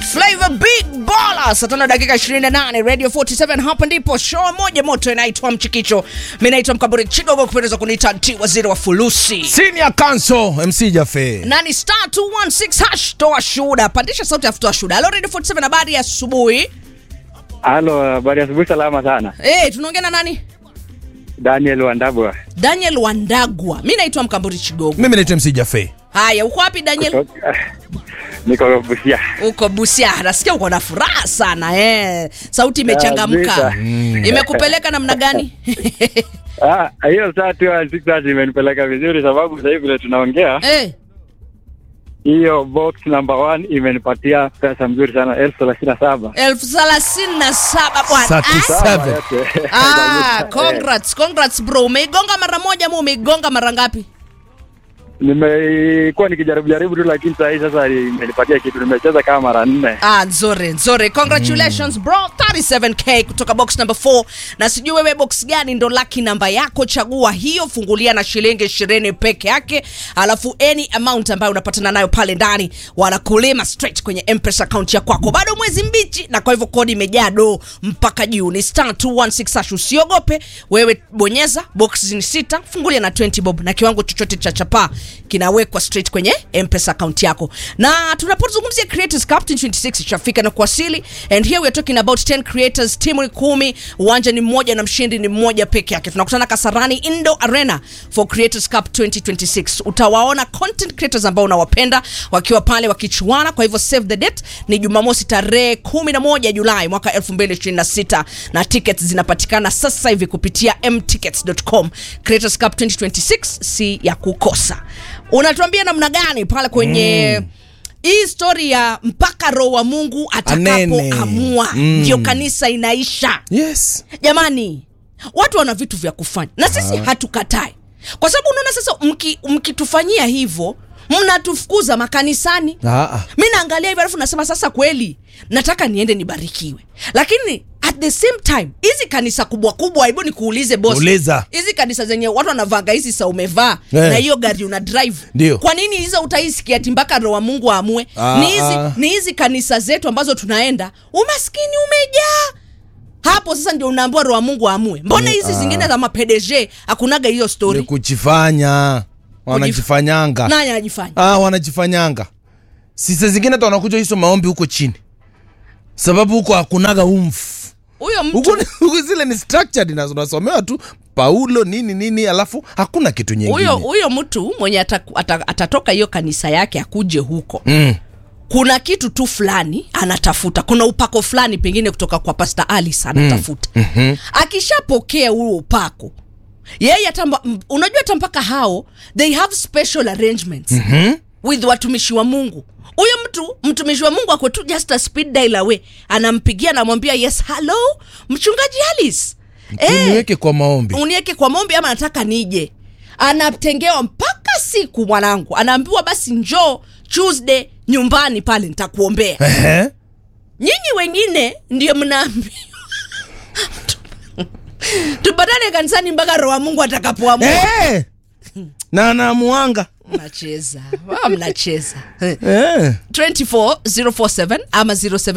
Flavor Big Baller saa tano dakika 28 Radio 47 hapa ndipo show moja moto inaitwa Mchikicho. Mimi naitwa Mkaburi Chigogo kupendeza kuniita T waziri wa fulusi. Senior Counsel MC Jafe. Nani star 216 hash toa shuhuda. Pandisha sauti afu toa shuhuda. Hello Radio 47 habari ya asubuhi. Halo, habari asubuhi. Salama sana. Eh, tunaongea na nani? Daniel Wandabwa Daniel Wandagwa. Mimi naitwa Mkamburi Chigogo. Mimi naitwa MC Jafe. Haya, uko wapi Daniel? Kutoka- niko Busia. Uko Busia. Nasikia uko na furaha sana eh. Sauti imechangamka. Kabisa. Imekupeleka namna gani? Ah, hiyo saa tu ya six thirty imenipeleka vizuri, sababu sasa hivi vile tunaongea, eh. hiyo box number one imenipatia pesa mzuri sana elfu thelathini na saba elfu thelathini na saba bwana. Ah, 37. Ah, congrats, congrats bro. Umeigonga mara moja ama umeigonga mara ngapi? Nimekuwa nikijaribu jaribu tu, lakini saa hii sasa imenipatia kitu. Nimecheza kama mara nne. Ah, nzuri nzuri. Congratulations bro. 37k kutoka box number 4. Na sijui wewe box gani ndo lucky namba yako, chagua hiyo, fungulia na shilingi 20 peke yake, alafu any amount ambayo unapatana nayo pale ndani wanakulima straight kwenye M-Pesa account ya kwako. Bado mwezi mbichi na kwa hivyo kodi imejaa do mpaka juu. Ni star 216 hash. Usiogope, wewe bonyeza box ni sita, fungulia na 20 bob na kiwango chochote cha chapa kinawekwa straight kwenye M-Pesa account yako. Na tunapozungumzia Creators Cup 2026 ishafika na kuwasili and here we are talking about 10 creators, timu ni kumi, uwanja ni mmoja na mshindi ni mmoja peke yake. Tunakutana Kasarani Indo Arena for Creators Cup 2026. Utawaona content creators ambao unawapenda wakiwa pale wakichuana. Kwa hivyo save the date ni Jumamosi tarehe 11 Julai mwaka 2026 na tickets zinapatikana sasa hivi kupitia mtickets.com. Creators Cup 2026 si ya kukosa. Unatuambia namna gani pale kwenye hii story ya mpaka roho wa Mungu atakapoamua Mm. ndio kanisa inaisha. Yes. Jamani, watu wana vitu vya kufanya na sisi hatukatai, kwa sababu unaona sasa, mki- mkitufanyia hivyo mnatufukuza makanisani. Ah, ah. Mi naangalia hivyo alafu nasema sasa, kweli nataka niende nibarikiwe, lakini at the same time hizi kanisa kubwa kubwa, hebu nikuulize boss, Uliza. hizi kanisa zenye watu wanavanga hizi sa umevaa Eh. na hiyo gari una drive, Ndio. kwa nini hizo utaisikia ati mpaka roho wa Mungu aamue? Ah, Ni hizi ah. ni hizi kanisa zetu ambazo tunaenda, umaskini umejaa hapo sasa ndio unaambiwa roho wa Mungu aamue. Mbona hizi zingine za maPDG hakunaga hiyo Ni story? kujifanya. Wanajifanyanga. Nani anajifanya? Ah, wanajifanyanga. Sisi zingine tu wanakuja hizo maombi huko chini. Sababu huko hakunaga umfu. Huyo mtu Huko huko zile ni structured na unasomewa tu Paulo nini nini alafu hakuna kitu nyingine. huyo huyo mtu mwenye ataku- ata- atatoka hiyo kanisa yake akuje huko Mm. kuna kitu tu fulani anatafuta kuna upako fulani pengine kutoka kwa Pastor Alice anatafuta mm-hmm. akishapokea huo upako yeye hata mba- m- unajua hata mpaka hao they have special arrangements mm-hmm. with watumishi wa Mungu huyo mtu mtumishi wa Mungu ako tu just a speed dial away anampigia anamwambia yes hello mchungaji Alice Niweke kwa maombi. uniweke kwa maombi ama nataka nije anatengewa mpaka siku mwanangu anaambiwa basi njoo tuesday nyumbani pale nitakuombea Ehe. nyinyi wengine ndio mnaambiwa tupatane kanisani mpaka roho wa mungu atakapoamua Eh! Na anamuanga. mnacheza Wao mnacheza Eh. 24047 ama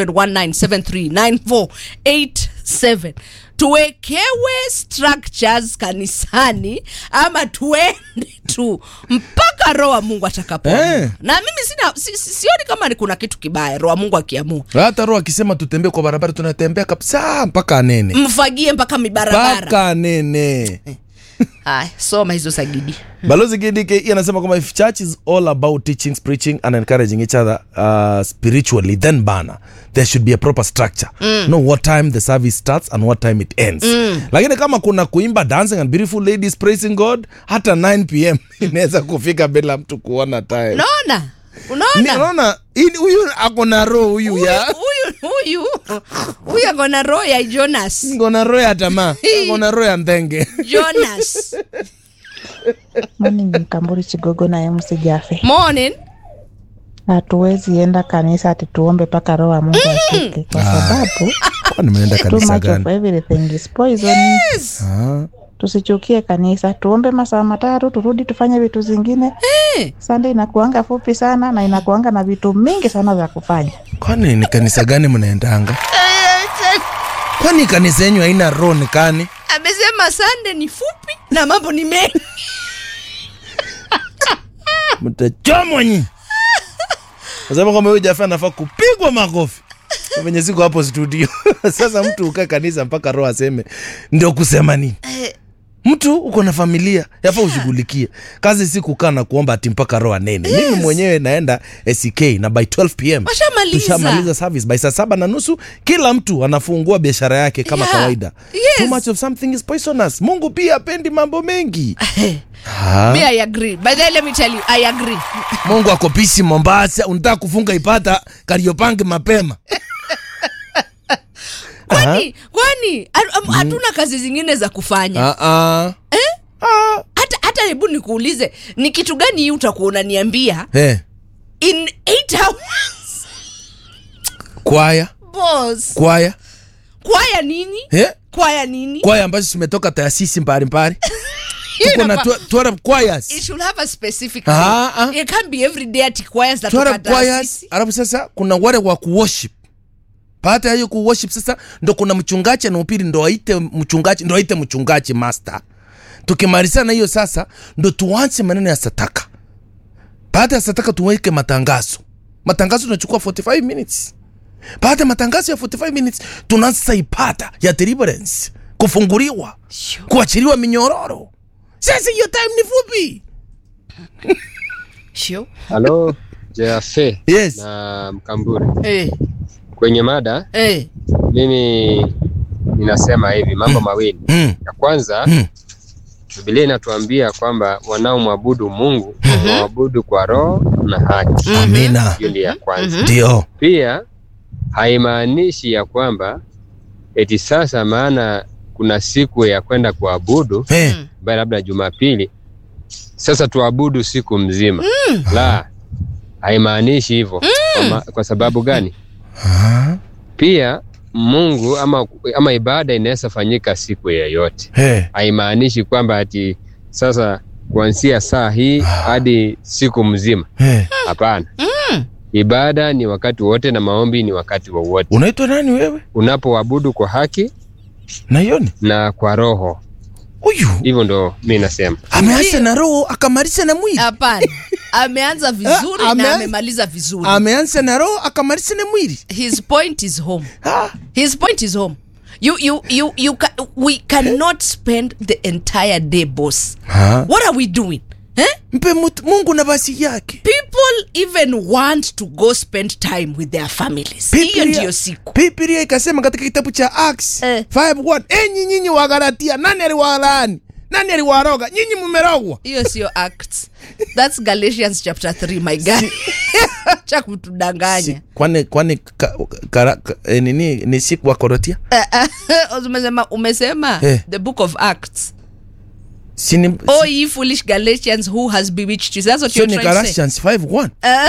0719739487 tuwekewe structures kanisani ama tuende tu mpaka roho wa mungu atakapoamua Eh. na mimi sina si, si, sioni kama ni kuna kitu kibaya roho wa mungu akiamua hata roho akisema tutembee kwa barabara tunatembea kabisa mpaka anene mfagie mpaka mibarabara mpaka anene haya soma hizo sagidi balozi gdk anasema kwamba if church is all about teaching preaching and encouraging each other uh, spiritually then bana there should be a proper structure mm. know what time the service starts and what time it ends mm. lakini kama kuna kuimba dancing and beautiful ladies praising god hata 9 pm inaweza kufika bila mtu kuona time unaona Ni- unaona unaona hii- huyu ako na roho huyu ya huyu huyu huyu akona roho ya jonas ngona roho ya tamaa ngona roho ya ndenge jonas Morning Mkamburi Chigogo na MC Jafe. morning Hatuwezi enda kanisa ati tuombe mpaka roho wa Mungu ashuke kwa sababu Kwani nimeenda too kanisa much of gani everything is poison. yes. Ah. tusichukie kanisa, tuombe masaa matatu, turudi tufanye vitu zingine. Eh. Sunday inakuanga fupi sana na inakuanga na vitu mingi sana vya kufanya. kwani ni kanisa gani mnaendanga kwani kanisa yenyu haina roho nikani amesema sande ni fupi na mambo ni mengi mtachomwa nyi nasema kwamba huyu jafa anafaa kupigwa makofi venye siko hapo studio sasa mtu ukaa kanisa mpaka roho aseme ndio kusema nini mtu uko na familia yafaa ushughulikie kazi si kukaa na kuomba ati mpaka roho anene mimi mwenyewe naenda sk na by 12 pm Washamaliza. tushamaliza service by saa saba na nusu kila mtu anafungua biashara yake kama Yeah. kawaida Yes. too much of something is poisonous mungu pia apendi mambo mengi Ha? me i agree by the way let me tell you i agree mungu ako pisi mombasa unataka kufunga ipata kariopange mapema kwani kwani ha- am- hatuna kazi zingine za kufanya Ah, ah. Ah. hata hata hebu nikuulize ni kitu gani hii utakuwa unaniambia Eh, in 8 hours kwaya boss kwaya kwaya nini Eh, kwaya nini kwaya ambazo zimetoka taasisi mbalimbali tuko na inafaa- tw- twelve choirs. it should have a specific Ah, name. ah. it can't be every day ati choirs za Twelve toka choirs, taasisi. alafu sasa kuna wale wa kuworship baada ya hiyo kuworship sasa ndo kuna mchungaji anaupiri ndo aite mchungaji ndo aite mchungaji master tukimalizana na hiyo sasa ndo tuanze maneno ya sataka baada ya sataka tuweke matangazo matangazo tunachukua 45 minutes baada ya matangazo ya 45 minutes tunaanza sasa ipata ya deliverance kufunguliwa Sure. kuachiliwa minyororo sasa hiyo time ni fupi Sure. Halo Jafe yes na Mkamburi, Eh, kwenye mada eh. mimi ninasema hivi mambo mawili. mm. Ya kwanza Mm. Biblia inatuambia kwamba wanaomwabudu Mungu wamwabudu kwa roho na haki. amina Hiyo ndio ya kwanza. ndio Pia haimaanishi ya kwamba eti sasa maana kuna siku ya kwenda kuabudu Eh. ambayo labda Jumapili, sasa tuabudu siku mzima. La, haimaanishi hivyo. Kwa, ma- kwa sababu gani? Ah. Pia Mungu ama, ama ibada inaweza fanyika siku yoyote. Eh. Haimaanishi kwamba ati sasa kuanzia saa hii hadi siku mzima. Eh. Hapana. Ibada ni wakati wote na maombi ni wakati wowote. unaitwa nani wewe Unapoabudu kwa haki naioni na kwa roho, huyu hivyo ndo mi nasema. ameanza na roho akamaliza na mwili hapana ameanza vizuri Ah, ame- na amemaliza vizuri ameanza na roho akamaliza na mwili his point is home Ah. his point is home you you you you ca we cannot spend the entire day boss Ah. what are we doing eh? mpe mut- mungu nafasi yake people even want to go spend time with their families hiyo Biblia- ndiyo siku Biblia ikasema katika kitabu cha Acts Eh. 5:1 enyi nyinyi wa Galatia nani aliwalaani nani aliwaroga nyinyi mmerogwa hiyo sio acts thats galatians chapter 3 my guy cha kutudanganya Si- kwani kwani ka, kara, ka, eh, nini ni siku wa korotia umesema umesema Eh. the book of acts sini oh ye foolish galatians who has bewitched you that's what sio you're ni trying to say Galatians 5:1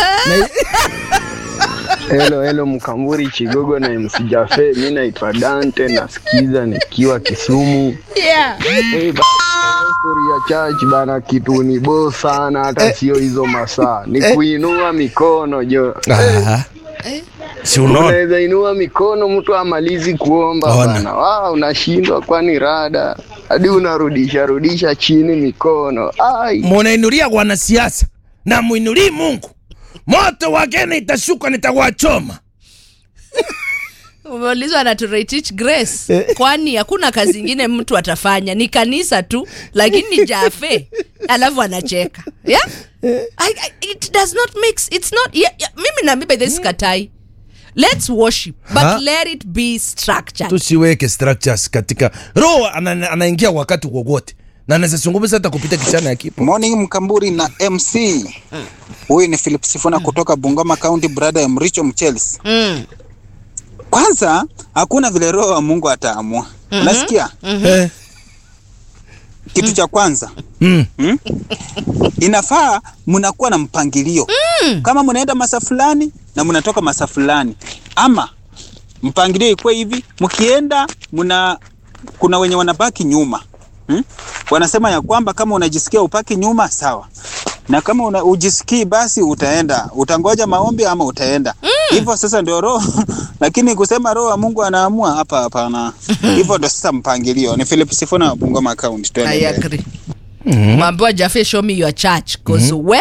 Hello, hello Mkamburi Chigogo na MC Jafe. Mi naitwa Dante, nasikiza nikiwa Kisumu. yeah Hey, ba- story ya church bana, kitu ni bo sana, hata sio hizo masaa, ni kuinua mikono jo. Ah. si unaona Unaweza inua mikono mtu amalizi kuomba Ona. bana, wa unashindwa, kwani rada hadi unarudisha rudisha chini mikono ai munainulia wanasiasa na muinulii Mungu moto wageni itashuka nitawachoma umeulizwa na to teach grace kwani hakuna kazi ingine mtu atafanya ni kanisa tu lakini jafe alafu anacheka yeah? I, I, it does not mix it's not yeah, yeah. mimi na mimi by this katai let's worship but Ha? let it be structured tusiweke structures katika roho ana- anaingia wakati wowote na anaweza zungumza hata kupita kichana ya kipo Morning Mkamburi na MC. Huyu ni Philip Sifuna kutoka Bungoma County, brother ya Mricho Mchelis. mm. Kwanza hakuna vile roho wa Mungu ataamua. Unasikia? eh. Kitu cha kwanza mm. inafaa mnakuwa na mpangilio kama mnaenda masa fulani na mnatoka masa fulani, ama mpangilio ikuwe hivi, mkienda mna kuna wenye wanabaki nyuma hmm? Wanasema ya kwamba kama unajisikia upaki nyuma sawa, na kama una, ujisikii basi utaenda, utangoja maombi ama utaenda hivyo. Sasa ndio roho lakini kusema roho wa Mungu anaamua hapa, hapana. Hivyo ndio sasa mpangilio. Ni Philip Sifuna wa Bungoma account. Twende I mbele. agree. Mwambiwa Jafe show me your church cause we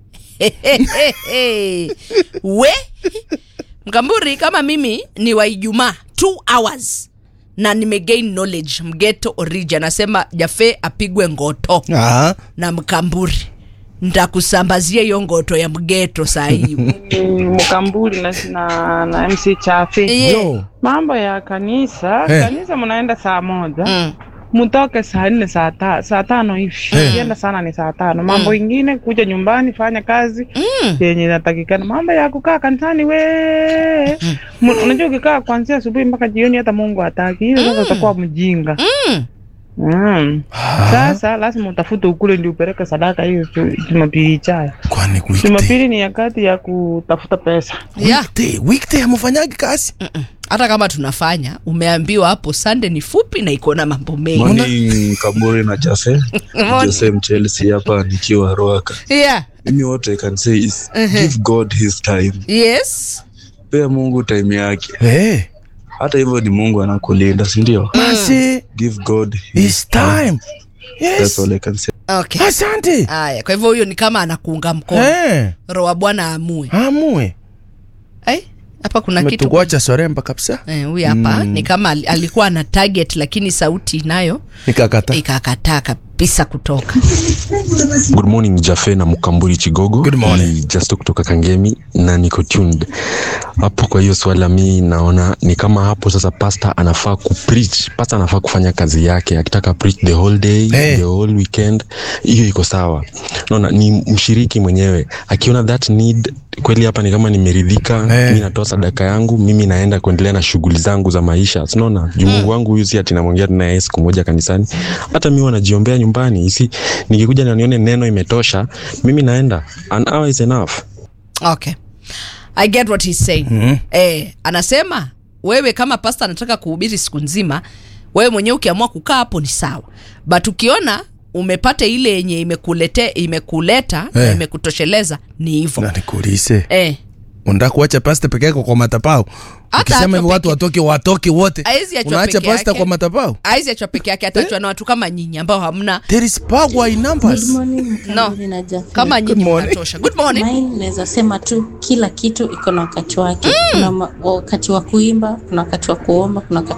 we Mkamburi kama mimi ni wa Ijumaa 2 hours na nimegain knowledge mgeto origin anasema Jafe apigwe ngoto Ah, na Mkamburi ntakusambazia hiyo ngoto ya mgeto saa hii Mkambuli na, na, na MC Chafe. Yeah. yo. Mambo ya kanisa, Eh. kanisa mnaenda saa moja Mm. mtoke saa nne saa ta, saa tano hivi kienda sana ni saa tano. Mambo ingine kuja nyumbani fanya kazi yenye inatakikana. Mambo ya kukaa kanisani we Mu- unajua ukikaa kuanzia asubuhi mpaka jioni, hata Mungu hataki hiyo. Sasa utakuwa mjinga Mm. mm. Sasa lazima utafute ukule ndio upeleke sadaka hiyo tu- Jumapili ijayo. Kwani weekday? Jumapili ni wakati ya kutafuta pesa. Yeah. Weekday, weekday hamufanyagi kazi? hata kama tunafanya umeambiwa hapo Sunday ni fupi na iko na mambo mengi Morning Kaburi na Jase. Jose Mchelsea hapa nikiwa Roaka. yeah. Mimi what I can say is give God his time. yes Pea Mungu time yake. Eh, Hata hivyo ni Mungu anakulinda, si ndio? basi Give God his it's time. That's Yes. all I can say. okay Asante. haya kwa hivyo huyo ni kama anakuunga mkono Eh, roho wa bwana amue amue. Ai, hapa kuna kitu Umetukuacha soremba kabisa. Eh, huyu hapa ni kama al- alikuwa na target lakini sauti nayo Nikakata. ikakataa kabisa kutoka Good morning Jafe na Mukamburi Chigogo. Good morning. Ni Justo kutoka Kangemi na niko tuned hapo. Kwa hiyo swala mi naona ni kama hapo sasa, pasta anafaa kupreach, pasta anafaa kufanya kazi yake, akitaka preach the whole day Eh. the whole weekend, hiyo iko sawa. Naona ni mshiriki mwenyewe akiona that need kweli, hapa ni kama nimeridhika, Eh. mi natoa sadaka yangu, mimi naenda kuendelea na shughuli zangu za maisha, sinaona juu Mungu wangu huyu si ati namwongea tu naye siku moja kanisani, hata mi wanajiombea nyumbani, isi nikikuja na nione neno imetosha, mimi naenda, an hour is enough. okay i get what he's saying mm-hmm. eh, anasema wewe kama pasta anataka kuhubiri siku nzima wewe mwenyewe ukiamua kukaa hapo ni sawa but ukiona umepata ile yenye imekulete imekuleta na Eh. imekutosheleza ni hivyo Na nikuulize. eh, Unataka kuacha pasta peke yako kwa matapao? Hata Ukisema achwa hivi watu peke- watoke watoke wote. Haezi achwa Unaacha peke pasta yake. kwa matapao? aizi achwa peke yake atachwa na watu kama nyinyi ambao hamna There is power in numbers. no kama nyinyi morning. mnatosha good morning Mine naweza sema tu kila kitu iko na wakati wake. Kuna ma- wakati wa kuimba, kuna wakati wa kuomba, kuna wakati